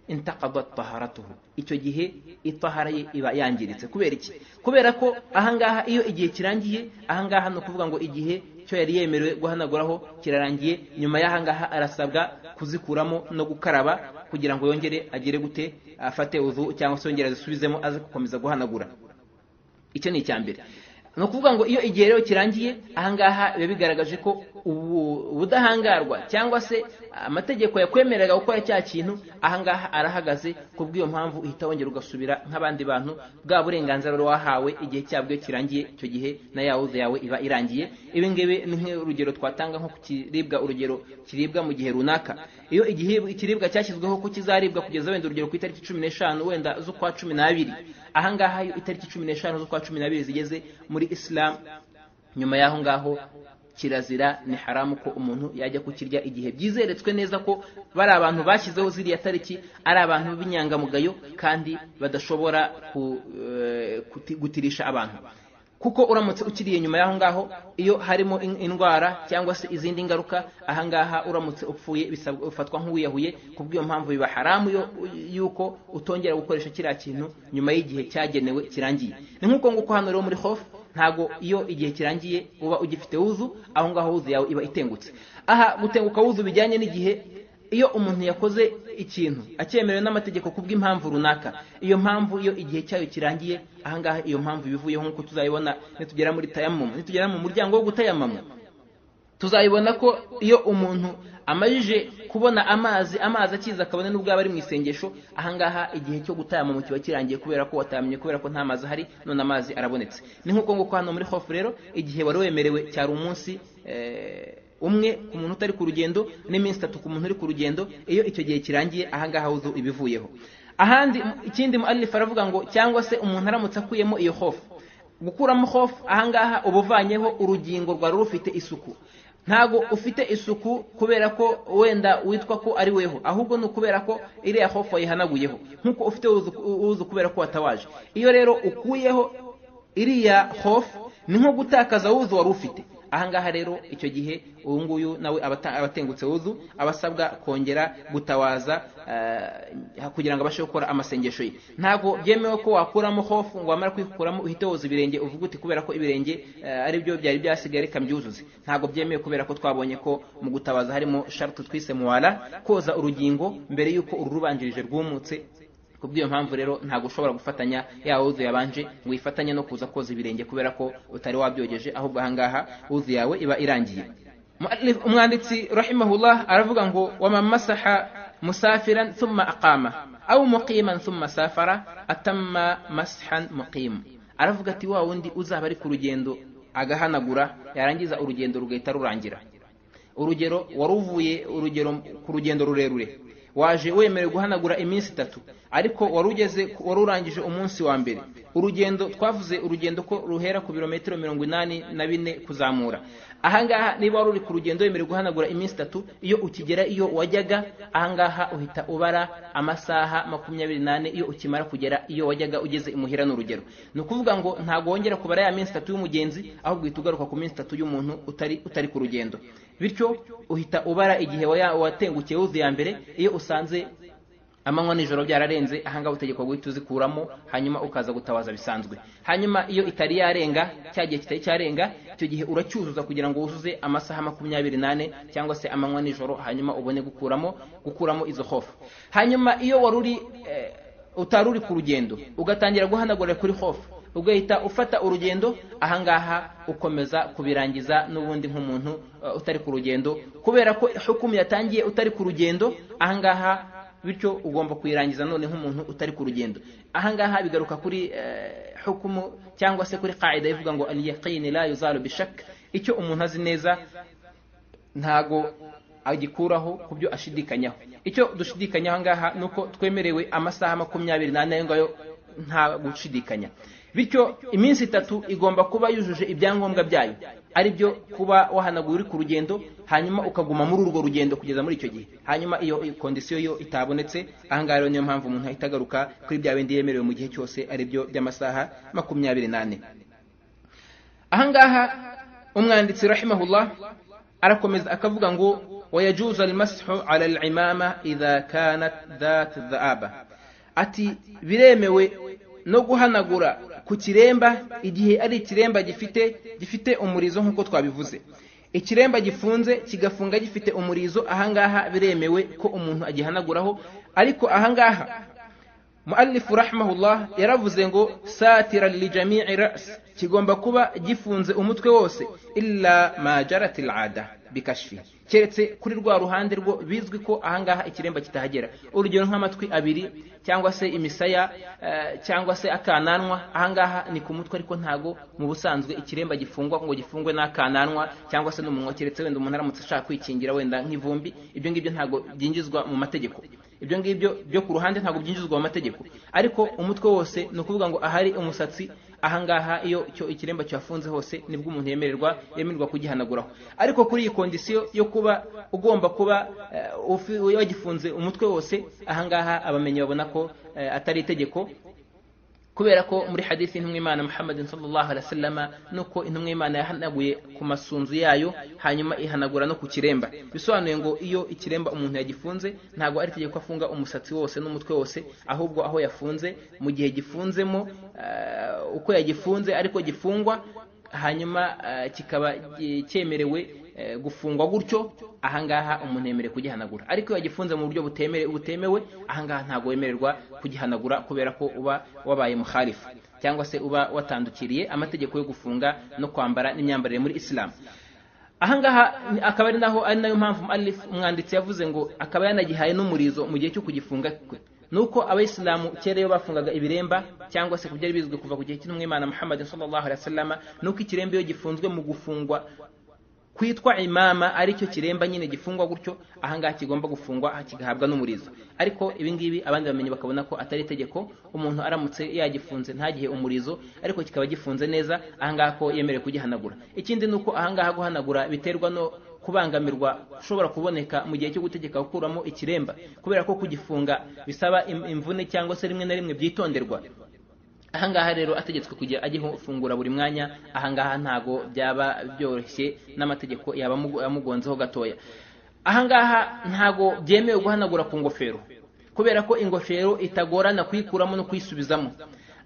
intakadat taharatuhu icyo gihe itahara ye iba yangiritse kubera iki kubera ko ahangaha iyo igihe kirangiye ahangaha ni ukuvuga ngo igihe cyo yari yemerewe guhanaguraho kirarangiye nyuma y'ahangaha arasabwa kuzikuramo no gukaraba kugira ngo yongere agire gute afate uzu cyangwa se yongere azisubizemo aze gukomeza guhanagura icyo ni icya mbere ni ukuvuga ngo iyo igihe rero kirangiye ahangaha biba bigaragaje ko ubu- ubudahangarwa cyangwa se amategeko yakwemereraga gukora cya kintu ahangaha arahagaze ku bw'iyo mpamvu uhita wongera ugasubira nk'abandi bantu bwa burenganzira wari wahawe igihe cyabwo iyo kirangiye icyo gihe na yawuze yawe iba irangiye ibi ngibi ni nk'urugero twatanga nko ku kiribwa urugero kiribwa mu gihe runaka iyo igihe ikiribwa cyashyizweho ko kizaribwa kugeza wenda urugero ku itariki cumi n'eshanu wenda z'ukwa cumi n'abiri ahangaha iyo itariki cumi n'eshanu z'ukwa cumi n'abiri zigeze muri isilamu nyuma y'aho ngaho kirazira ni haramu ko umuntu yajya kukirya igihe byizeretswe neza ko bari abantu bashyizeho ziriya tariki ari abantu b'inyangamugayo kandi badashobora ku, eh, kuti- gutirisha abantu kuko uramutse ukiriye nyuma y'aho ngaho iyo harimo in- indwara cyangwa se izindi ngaruka ahangaha uramutse upfuye bisabwa- ufatwa nk'uwiyahuye ku bw'iyo mpamvu biba haramu yo- yuko utongera gukoresha kiriya kintu nyuma y'igihe cyagenewe kirangiye ni nk'uko nguko hano rero muri hofu ntabwo iyo igihe kirangiye uba ugifite wuzu aho ngaho wuzu yawe iba itengutse aha gutenguka wuzu bijyanye n'igihe iyo umuntu yakoze ikintu acyemerewe n'amategeko kubw'impamvu runaka iyo mpamvu iyo igihe cyayo kirangiye ahangaha iyo mpamvu ibivuyeho nk'uko tuzayibona nitugera muri tayamumu nitugera mu muryango wo gutayamama tuzayibona ko iyo umuntu amajije kubona amazi amazi akiza akabona n'ubwo aba ari mu isengesho ahangaha igihe cyo gutayamama kiba kirangiye kubera ko watamenye kubera ko nta mazi ahari none amazi arabonetse ni nk'uko nguko hano muri hofu rero igihe wari wemerewe cyari umunsi eh, umwe ku muntu utari ku rugendo n'iminsi itatu ku muntu uri ku rugendo iyo icyo gihe kirangiye ahangaha uzu ibivuyeho ahandi ikindi mu alifu aravuga ngo cyangwa se umuntu aramutse akuyemo iyo hofu gukuramo hofu ahangaha uba uvanyeho urugingo rwari rufite isuku ntabwo ufite isuku kubera ko wenda witwa ko ari weho ahubwo ni ukubera ko iriya hofu wayihanaguyeho nk'uko ufite uzu kubera ko watawaje iyo rero ukuyeho iriya hofu ni nko gutakaza wuzu wari ufite ahangaha rero icyo gihe uyu nguyu nawe abatengutse wuzu aba asabwa kongera gutawaza kugira ngo abashe gukora amasengesho ye ntabwo byemewe ko wakuramo hofu ngo wamara kuyikuramo uhite woza ibirenge uvuge uti kubera ko ibirenge ari byo byari byasigaye reka mbyuzuze ntabwo byemewe kubera ko twabonye ko mu gutabaza harimo sharutu twise muwara koza urugingo mbere y'uko ururubanjirije rwumutse kubw'iyo mpamvu rero ntabwo ushobora gufatanya ya wuzu yabanje ngo uyifatanye no kuza koza ibirenge kubera ko utari wabyogeje ahubwo ahangaha wuzu yawe iba irangiye umwanditsi rahimahullah aravuga ngo wamamasaha musafiran thumma aqama aw muqiman thumma safara atamma mashan muqim aravuga ati wa wundi uzaba ari ku rugendo agahanagura yarangiza urugendo rugahita rurangira urugero wari uvuye urugero ku rugendo rurerure waje wemerewe guhanagura iminsi itatu ariko wari ugeze wari urangije umunsi wa mbere urugendo twavuze urugendo ko ruhera ku birometero mirongo inani na bine kuzamura ahangaha niba wari uri ku rugendo wemerewe guhanagura iminsi itatu iyo ukigera iyo wajyaga ahangaha uhita ubara amasaha makumyabiri n'ane iyo ukimara kugera iyo wajyaga ugeze imuhira n'urugero ni ukuvuga ngo ntabwo wongera kubara ya minsi itatu y'umugenzi ahubwo uhita ugaruka ku minsi itatu y'umuntu utari utari ku rugendo bityo uhita ubara igihe watengukiye wuzu ya mbere iyo usanze amanywa nijoro byararenze ahangaha utegekwa guhita uzikuramo hanyuma ukaza gutabaza bisanzwe hanyuma iyo itari yarenga cya gihe kitari cyarenga icyo gihe uracyuzuza kugira ngo wuzuze amasaha makumyabiri n'ane cyangwa se amanywa nijoro hanyuma ubone gukuramo gukuramo izo hofu hanyuma iyo wari uri utari uri ku rugendo ugatangira guhanagura kuri hofu ugahita ufata urugendo ahangaha ukomeza kubirangiza n'ubundi nk'umuntu utari ku rugendo kubera ko hukumu yatangiye utari ku rugendo ahangaha bityo ugomba kuyirangiza none nk'umuntu utari ku rugendo ahangaha bigaruka kuri hukumu cyangwa se kuri qaida ivuga ngo al yaqini la yuzalu bishak icyo umuntu azi neza ntago agikuraho ku byo ashidikanyaho icyo dushidikanyaho ngaha nuko twemerewe amasaha makumyabiri n'ane ayo ngayo nta gushidikanya bityo iminsi itatu igomba kuba yujuje ibyangombwa byayo ari byo kuba wahanagura uri ku rugendo hanyuma ukaguma muri urwo rugendo kugeza muri icyo gihe hanyuma iyo kondisiyo yo itabonetse ahangaha rero niyo mpamvu umuntu ahita agaruka kuri bya bindi yemerewe mu gihe cyose ari byo by'amasaha makumyabiri n'ane ahangaha umwanditsi rahimahullah arakomeza akavuga ngo wayajuza almashu ala alimama idha kanat dhat dhaaba ati biremewe no guhanagura ku kiremba igihe ari ikiremba gifite gifite umurizo nk'uko twabivuze ikiremba gifunze kigafunga gifite umurizo ahangaha biremewe ko umuntu agihanaguraho ariko ahangaha mu'allifu rahimahullah yaravuze ngo satira lijami'i ras kigomba kuba gifunze umutwe wose illa ma jarat al'ada bikashfi keretse kuri rwa ruhande rwo bizwi ko ahangaha ikiremba kitahagera urugero nk'amatwi abiri cyangwa se imisaya cyangwa se akananwa ahangaha ni ku mutwe ariko ntago mu busanzwe ikiremba gifungwa ngo gifungwe n'akananwa cyangwa se n'umunwa keretse wenda umuntu aramutse ashaka kwikingira wenda nk'ivumbi ibyo ngibyo ntago byinjizwa mu mategeko ibyo ngibyo byo ku ruhande ntabwo byinjizwa mu mategeko ariko umutwe wose ni ukuvuga ngo ahari umusatsi ahangaha iyo cyo ikiremba cyafunze hose nibwo umuntu yemererwa yemererwa kugihanaguraho ariko kuri iyi kondisiyo yo kuba ugomba kuba wagifunze umutwe wose ahangaha abamenyi babona ko atari itegeko kubera ko muri hadisi y'intumwimana muhammadin sallallahu alaihi wasallama nuko intumwimana yahanaguye ku masunzu yayo hanyuma ihanagura no ku kiremba bisobanuye ngo iyo ikiremba umuntu yagifunze ntabwo ari tegeko afunga umusatsi wose n'umutwe wose ahubwo aho yafunze mu gihe gifunzemo uko yagifunze ariko gifungwa hanyuma kikaba cyemerewe eh, gufungwa gutyo ahangaha umuntu yemerewe kugihanagura ariko iyo yagifunze mu buryo butemere- butemewe ahangaha ntabwo wemererwa kugihanagura kubera ko uba wabaye muharifu cyangwa se uba watandukiriye amategeko yo gufunga no kwambara n'imyambarire muri isilamu ahangaha ni- akaba ari naho ari nayo mpamvu Muallif, umwanditsi yavuze ngo akaba yanagihaye n'umurizo mu gihe cyo kugifunga kwe nuko abayisilamu kera iyo bafungaga ibiremba cyangwa se ku byari bizwi kuva ku gihe cy'intumwa imana muhammad sallallahu alaihi wasallam nuko ikiremba iyo gifunzwe mu gufungwa kwitwa imama aricyo kiremba nyine gifungwa gutyo ahangaha kigomba gufungwa kigahabwa n'umurizo ariko ibingibi abandi bamenyi bakabona ko atari itegeko umuntu aramutse yagifunze ntagihe umurizo ariko kikaba gifunze neza ahangaha ko yemerewe kugihanagura ikindi ni uko ahangaha guhanagura biterwa no kubangamirwa ushobora kuboneka mu gihe cyo gutegeka gukuramo ikiremba kubera ko kugifunga bisaba im- imvune cyangwa se rimwe na rimwe byitonderwa ahangaha rero ategetswe kujya agifungura buri mwanya ahangaha ntago byaba byoroshye n'amategeko yaba amugu- amugonzeho gatoya ahangaha ntago byemewe guhanagura ku ngofero kubera ko ingofero itagorana kuyikuramo no kuyisubizamo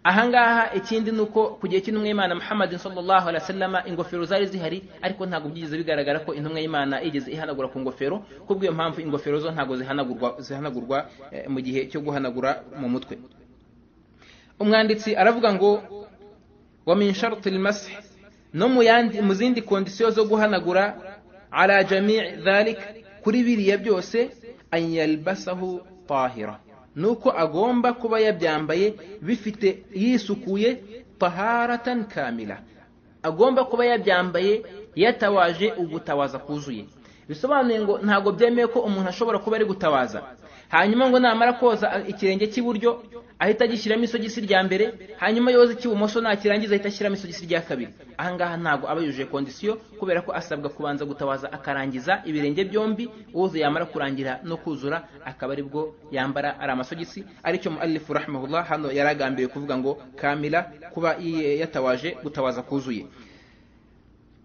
ahangaha ikindi ni uko ku gihe cy'intumwa y'imana muhammad sallallahu alaihi wasallam ingofero zari zihari ariko ntabwo byigeze bigaragara ko intumwa y'imana igeze ihanagura ku ngofero kubw'iyo mpamvu ingofero zo ntabwo zihanagurwa zihanagurwa eh, mu gihe cyo guhanagura mu mutwe umwanditsi aravuga ngo wa min sharti almasih no mu yandi mu zindi kondisiyo zo guhanagura ala jamii dhalik kuri biriya byose an yalbasahu tahira nuko agomba kuba yabyambaye bifite yisukuye taharatan kamila agomba kuba yabyambaye yatawaje ugutawaza kuzuye bisobanuye ngo ntabwo byemeye ko umuntu ashobora kuba ari gutawaza hanyuma ngo namara koza ikirenge cy'iburyo ahita agishyiramo isogisi rya mbere hanyuma yoza icy'ibumoso nakirangiza ahita ashyiramo isogisi rya kabiri ahangaha ntabwo aba yujuje kondisiyo kubera ko asabwa kubanza gutabaza akarangiza ibirenge byombi uwuze yamara kurangira no kuzura akaba aribwo yambara ari amasogisi aricyo muallifu rahimahullah hano yari agambiriye kuvuga ngo kamila kuba yi- yatawaje gutabaza kuzuye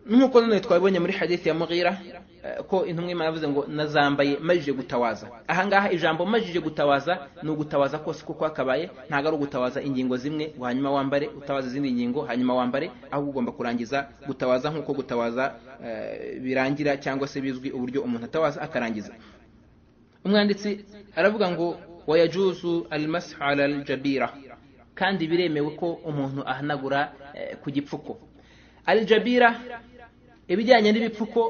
nk'uko none twabibonye muri hadithi ya mughira eh, ko intumwa imana yavuze ngo nazambaye majije gutawaza ahangaha ijambo majije gutawaza ni ugutawaza kose kuko hakabaye ntabwo ari ugutawaza ingingo zimwe ngo hanyuma wambare utawaza izindi ngingo hanyuma wambare ahubwo ugomba kurangiza gutawaza nk'uko gutawaza eh, birangira cyangwa se bizwi uburyo umuntu atawaza akarangiza umwanditsi aravuga ngo wayajuzu almashu ala aljabira kandi biremewe ko umuntu ahanagura eh, ku gipfuko aljabira ibijyanye n'ibipfuko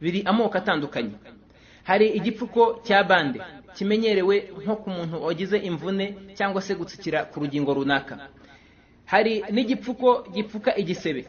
biri amoko atandukanye hari igipfuko cya bande kimenyerewe nko ku muntu wagize imvune cyangwa se gutsikira ku rugingo runaka hari n'igipfuko gipfuka igisebe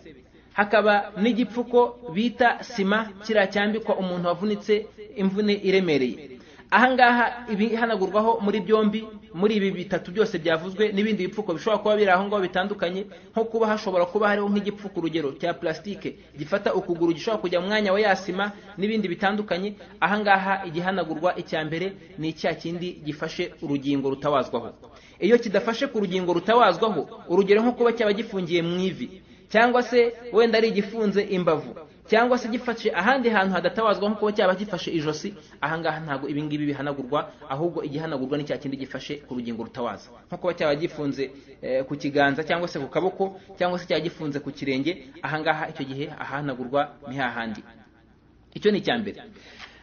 hakaba n'igipfuko bita sima kiriya cyambikwa umuntu wavunitse imvune iremereye ahangaha ibihanagurwaho muri byombi muri ibi bitatu byose byavuzwe n'ibindi bipfuko bishobora kuba biri aho ngaho bitandukanye nko kuba hashobora kuba hariho nk'igipfuko urugero cya plastique gifata ukuguru gishobora kujya mu mwanya wa yasima n'ibindi bitandukanye ahangaha igihanagurwa icya mbere ni icya kindi gifashe urugingo rutabazwaho iyo kidafashe ku rugingo rutabazwaho urugero nko kuba cyaba gifungiye mu ivi cyangwa se wenda ari igifunze imbavu cyangwa se gifashe ahandi hantu hadatabazwa nko kuba cyaba gifashe ijosi ahangaha ntabwo ibingibi bihanagurwa ahubwo igihanagurwa ni cya kindi gifashe ku rugingo rutabaza nko kuba cyaba gifunze eh, ku kiganza cyangwa se ku kaboko cyangwa se cyaba gifunze ku kirenge ahangaha icyo gihe ahanagurwa ni hahandi icyo ni icya mbere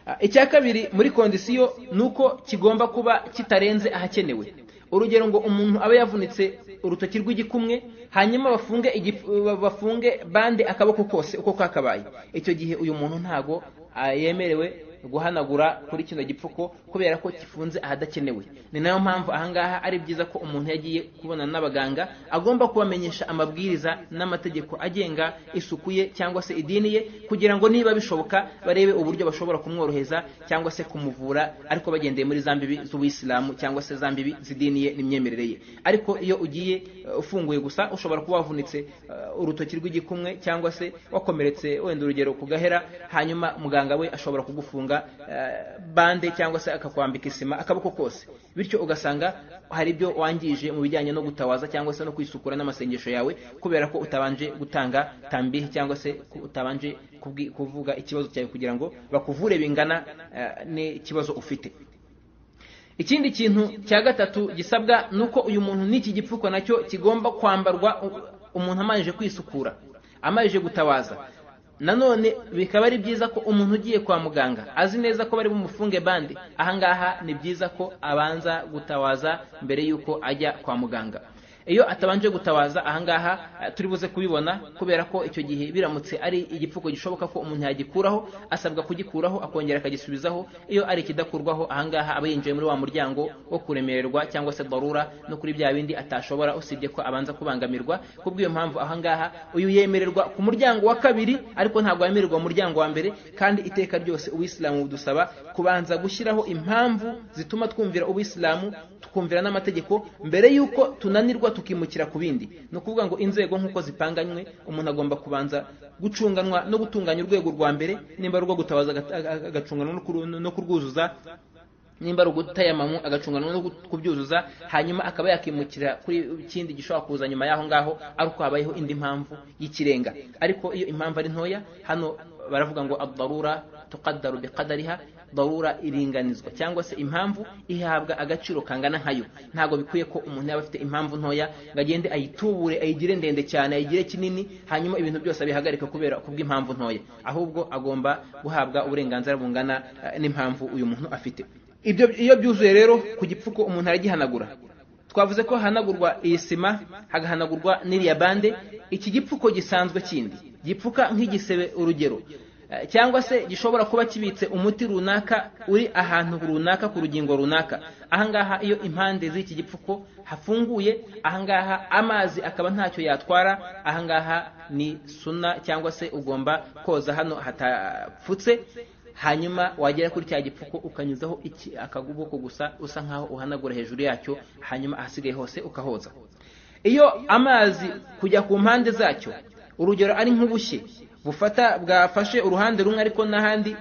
Ah, icya kabiri muri kondisiyo ni uko kigomba kuba kitarenze ahakenewe urugero ngo umuntu abe yavunitse urutoki rw'igikumwe hanyuma bafunge igip- ba- bafunge bande akaboko kose uko kakabaye icyo gihe uyu muntu ntago ah, yemerewe guhanagura kuri kino gipfuko kubera ko kifunze ahadakenewe ni nayo mpamvu ahangaha ari byiza ko umuntu yagiye kubonana n'abaganga agomba kubamenyesha amabwiriza n'amategeko agenga isuku ye cyangwa se idini ye kugira ngo niba bishoboka barebe uburyo bashobora kumworoheza cyangwa se kumuvura ariko bagendeye muri za mbibi z'ubuyisilamu cyangwa se za mbibi z'idini ye n'imyemerere ye ariko iyo ugiye eh, ufunguye gusa ushobora kuba wavunitse eh, urutoki rw'igikumwe cyangwa se wakomeretse wenda urugero ku gahera hanyuma muganga we ashobora kugufunga eh, bande cyangwa se akakwambika isima akaboko kose bityo ugasanga hari ibyo wangije mu bijyanye no gutawaza cyangwa se no kwisukura n'amasengesho yawe kubera ko utabanje gutanga tambihi cyangwa se ku- utabanje kubwi- kuvuga ikibazo cyawe kugira ngo bakuvure bingana eh, n'ikibazo ufite ikindi kintu cya gatatu gisabwa ni uko uyu muntu n'iki gipfuko nacyo kigomba kwambarwa u- umuntu amajije kwisukura amajije gutabaza nanone bikaba ari byiza ko umuntu ugiye kwa muganga azi neza ko bari bumufunge bande ahangaha ni byiza ko abanza gutabaza mbere y'uko ajya kwa muganga iyo atabanje gutabaza ahangaha turi buze kubibona kubera ko icyo gihe biramutse ari igipfuko gishoboka ko umuntu yagikuraho asabwa kugikuraho akongera akagisubizaho iyo ari ikidakurwaho ahangaha aba yinjiye muri wa muryango wo kuremererwa cyangwa se barura no kuri bya bindi atashobora usibye ko abanza kubangamirwa kubw'iyo mpamvu ahangaha uyu yemererwa ku muryango wa kabiri ariko ntabwo yemererwa muryango wa mbere kandi iteka ryose ubuyisilamu budusaba kubanza gushyiraho impamvu zituma twumvira ubuyisilamu tukumvira n'amategeko mbere y'uko tunanirwa tukimukira ku bindi ni ukuvuga ngo inzego nk'uko zipanganywe umuntu agomba kubanza gucunganwa no gutunganya urwego rwa mbere nimba urwo gutabaza agacunganwa no kurwuzuza nimba ari ugutayamamu agacunganwa no kubyuzuza hanyuma akaba yakimukira kuri ikindi gishobora kuza nyuma y'aho ngaho ari uko habayeho indi mpamvu y'ikirenga ariko iyo impamvu ari ntoya hano baravuga ngo adarura tuqaddaru biqadariha darura iringanizwa cyangwa se impamvu ihabwa agaciro kangana nkayo ntabwo bikwiye ko umuntu yaba afite impamvu ntoya ngo agende ayitubure ayigire ndende cyane ayigire kinini hanyuma ibintu byose abihagarika kubera kubw'impamvu ntoya ahubwo agomba guhabwa uburenganzira bungana n'impamvu uyu muntu afite ibyo iyo byuzuye rero ku gipfuko umuntu aragihanagura twavuze ko hahanagurwa iyi sima hagahanagurwa n'iriya bande iki gipfuko gisanzwe kindi gipfuka nk'igisebe urugero cyangwa se gishobora kuba kibitse umuti runaka uri ahantu runaka ku rugingo runaka ahangaha iyo impande z'iki gipfuko hafunguye ahangaha amazi akaba ntacyo yatwara ahangaha ni suna cyangwa se ugomba koza hano hatapfutse hanyuma wagera kuri cya gipfuko ukanyuzaho iki akaguboko gusa usa nkaho uhanagura hejuru yacyo hanyuma ahasigaye hose ukahoza iyo amazi kujya ku mpande zacyo urugero ari nk'ubushye bufata bwafashe uruhande rumwe ariko n'ahandi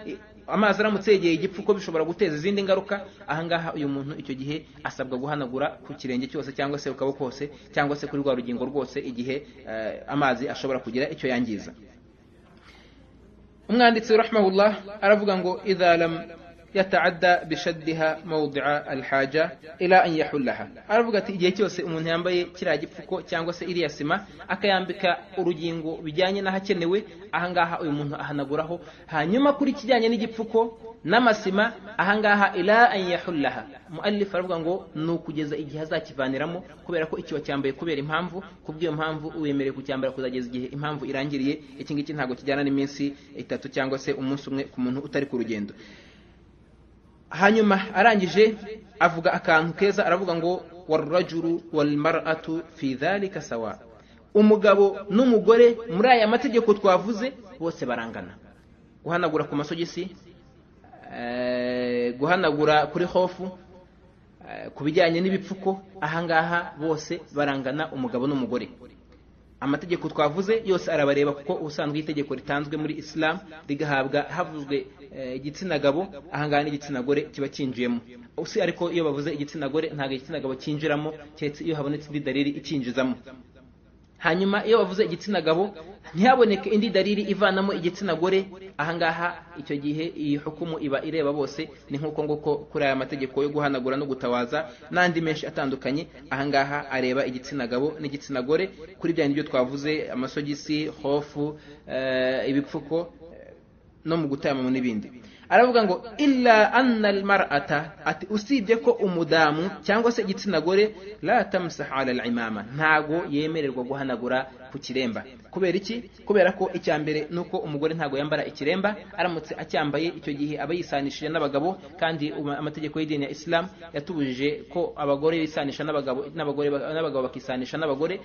amazi aramutse yegeye igipfuko bishobora guteza izindi ngaruka ahangaha uyu muntu icyo gihe asabwa guhanagura ku kirenge cyose cyangwa se ku kaboko kose cyangwa se kuri rwa rugingo rwose igihe amazi ashobora kugira icyo yangiza umwanditsi rahmahullah aravuga ngo idalam yataadda bishaddiha mawdi'a alhaja ila an yahullaha aravuga ati igihe cyose umuntu yambaye kiriya gipfuko cyangwa se iriya sima akayambika urugingo bijyanye n'ahakenewe ahangaha uyu muntu ahanaguraho hanyuma kuri kijyanye n'igipfuko n'amasima ahangaha ila an yahullaha muallif aravuga ngo ni ukugeza igihe azakivaniramo kubera ko ikiba cyambaye kubera impamvu kubw'iyo mpamvu uwemerewe kucyambara kuzageza igihe impamvu irangiriye iki ngiki ntabwo kijyana n'iminsi itatu cyangwa se umunsi umwe ku muntu utari ku rugendo hanyuma arangije avuga akantu keza aravuga ngo warurajuru walmaratu fi dhalika sawa umugabo n'umugore muri aya mategeko twavuze bose barangana guhanagura ku masogisi guhanagura kuri hofu ku bijyanye n'ibipfuko ahangaha bose barangana umugabo n'umugore amategeko twavuze yose arabareba kuko ubusanzwe itegeko ritanzwe muri isilamu rigahabwa havuzwe igitsina gabo ahangaha n'igitsina gore kiba cyinjiyemo usi ariko iyo bavuze igitsina gore ntabwo igitsina gabo cyinjiramo keretse iyo habonetse indi dalili icyinjizamo hanyuma iyo bavuze igitsina gabo ntihaboneke indi dalili ivanamo igitsina gore ahangaha icyo gihe iyi hukumu iba ireba bose ni nk'uko nguko kuri aya mategeko yo guhanagura no gutabaza n'andi menshi atandukanye ahangaha areba igitsina gabo n'igitsina gore kuri bya byo twavuze amasogisi hofu ibipfuko no mu gutayamamo n'ibindi aravuga ngo illa anna almar'ata ati usibye ko umudamu cyangwa se igitsina gore la tamsah ala alimama ntago yemererwa guhanagura ku kiremba kubera iki kubera ko icya mbere nuko umugore ntago yambara ikiremba aramutse acyambaye icyo gihe aba yisanishije n'abagabo kandi amategeko y'idini ya Islam yatubujije ko abagore bisanisha n'abagabo n'abagore n'abagabo bakisanisha n'abagore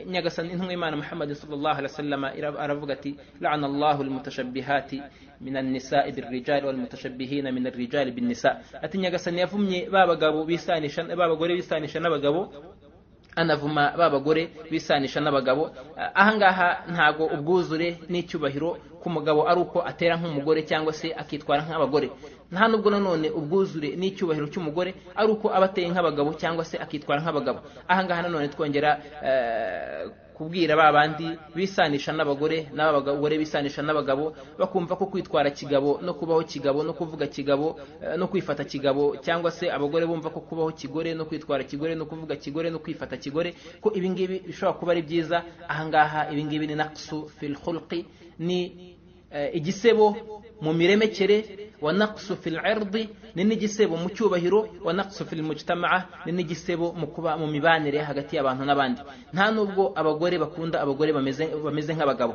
nyagasani intumwa y'Imana Muhammad sallallahu alaihi wasallam aravuga ati la'ana Allahu almutashabbihati minan nisa'i birrijal الرجال والمتشبهين من الرجال بالنساء ati nyagasani yavumye babagabo bisanisha babagore bisanisha n'abagabo anavuma babagore bisanisha n'abagabo ahangaha ntago ubwuzure n'icyubahiro ku mugabo ari uko atera nk'umugore cyangwa se akitwara nk'abagore nta nubwo nanone ubwuzure n'icyubahiro cy'umugore ari uko aba ateye nk'abagabo cyangwa se akitwara nk'abagabo ahangaha nanone twongera kubwira ba bandi bisanisha n'abagore n'abagore bisanisha n'abagabo bakumva ko kwitwara kigabo no kubaho kigabo no kuvuga kigabo no kwifata kigabo cyangwa se abagore bumva ko kubaho kigore no kwitwara kigore no kuvuga kigore no kwifata kigore ko ibi ngibi bishobora kuba ari byiza ahangaha ibi ngibi ni naqsu fil khulqi ni igisebo mu miremekere wa naqsu fil irdi ni n'igisebo mu cyubahiro wa naqsu fil mujtamaa ni n'igisebo mu kuba mu mibanire hagati y'abantu n'abandi nta nubwo abagore bakunda abagore bameze bameze nk'abagabo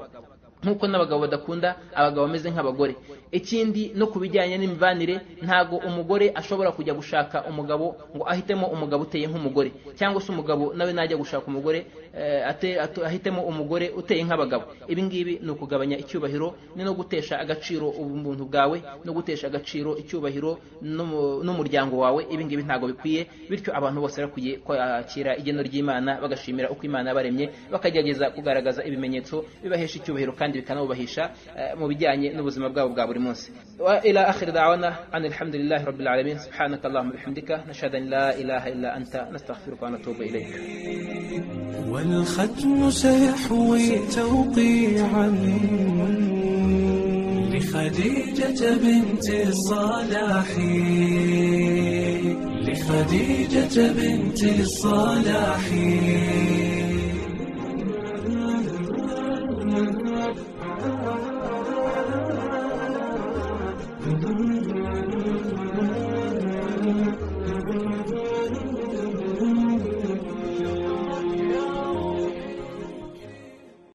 nk'uko n'abagabo badakunda abagabo bameze nk'abagore ikindi no ku bijyanye n'imibanire ntago umugore ashobora kujya gushaka umugabo ngo ahitemo umugabo uteye nk'umugore cyangwa se umugabo nawe najya gushaka umugore eh, ate- atu- ahitemo umugore uteye nk'abagabo ibi ngibi ni ukugabanya icyubahiro ni no gutesha agaciro ubumuntu bwawe no gutesha agaciro icyubahiro n'umu- n'umuryango wawe ibi ngibi ntago bikwiye bityo abantu bose bakwiye kwakira igeno ry'imana bagashimira uko imana yabaremye bakagerageza kugaragaza ibimenyetso bibahesha icyubahiro kandi bikanabubahisha eh, mu bijyanye n'ubuzima bwabo bwa buri munsi wa ila akhir da'wana anil hamdulillahi rabbil alamin subhanaka allahumma bihamdika nashhadu an la ilaha illa anta nastaghfiruka wa natubu ilayk
والختم سيحوي توقيعا لخديجة بنت الصلاح لخديجة بنت الصلاح